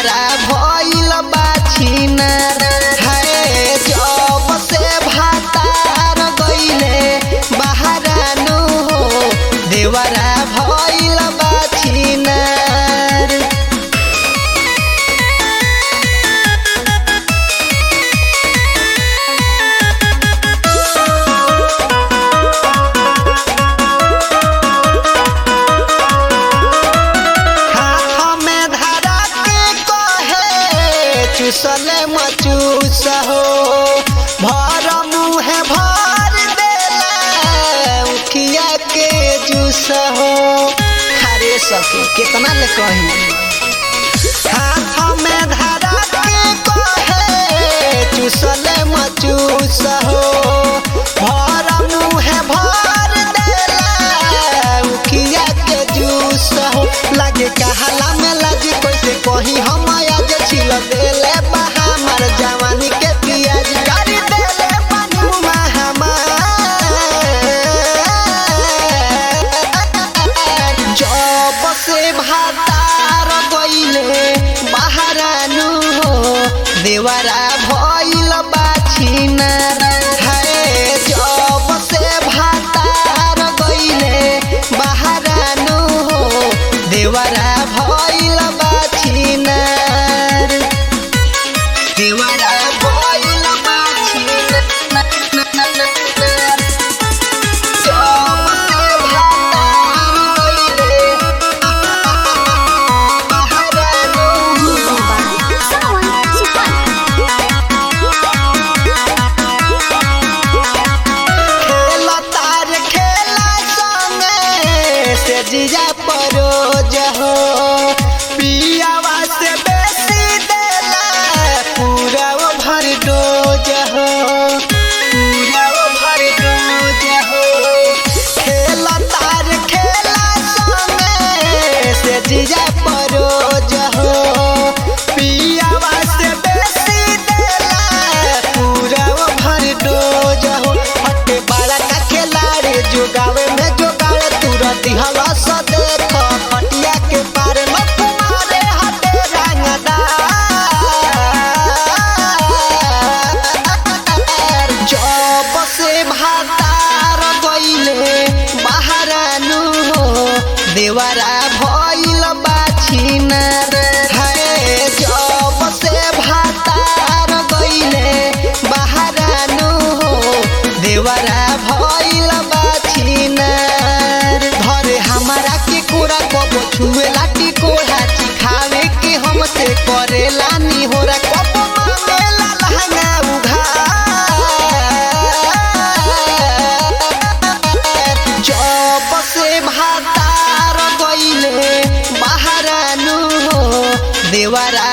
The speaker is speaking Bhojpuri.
देवरा भइल बाछिना हाय जब से भातार गइले बहारानु हो देवरा भइल बाछिना हाथ में धरा के कहे चुसले मचूस हो भर मुहे भर देला उखिया के जूस हो हरे सके कितना ले कही हाथ में धरा के कहे चुसले मचूस हो भर मुहे भर देला उखिया के जूस हो लागे कहाला में लाजी कैसे कही हम आज छिल देले बहा हमार जवानी के पियाज कर देले पानी जब से भातार गइले बहारानु हो देवरा भइल बाछिना हाय जब से भातार गइले बहारानु हो देवरा भइल बाछिना देवरा भइल बाछिना जब से भातार गइले बहारानु हो Someone Supan. खेला तार खेला संगे से जिया परोज हो पियावा से बेसी देला पूरा वो भर डोज हो पूरा वो भर डोज हो खेला तार खेला संगे से जिया परोज हो पियावा से बेसी देला पूरा वो भर डोज हो हटे बाड़ा का खिलाड़ी जोगावे में जोगाड़े तुरंत हवा सा देख पटिया के पार में तुम्हारे हटे रंगदार जब से भातार गइले बहारानु हो देवरा भइल बाछिना हाय जब से भातार गइले बहारानु हो देवरा भइल बाछिना धरे हमारा के कोरा कबो छुए लाठी कोढ़ा चिखावे के हमसे करेला निहोरा कबो मांगेला लहंगा उघार जब से भातार गइले बहारानु हो देवरा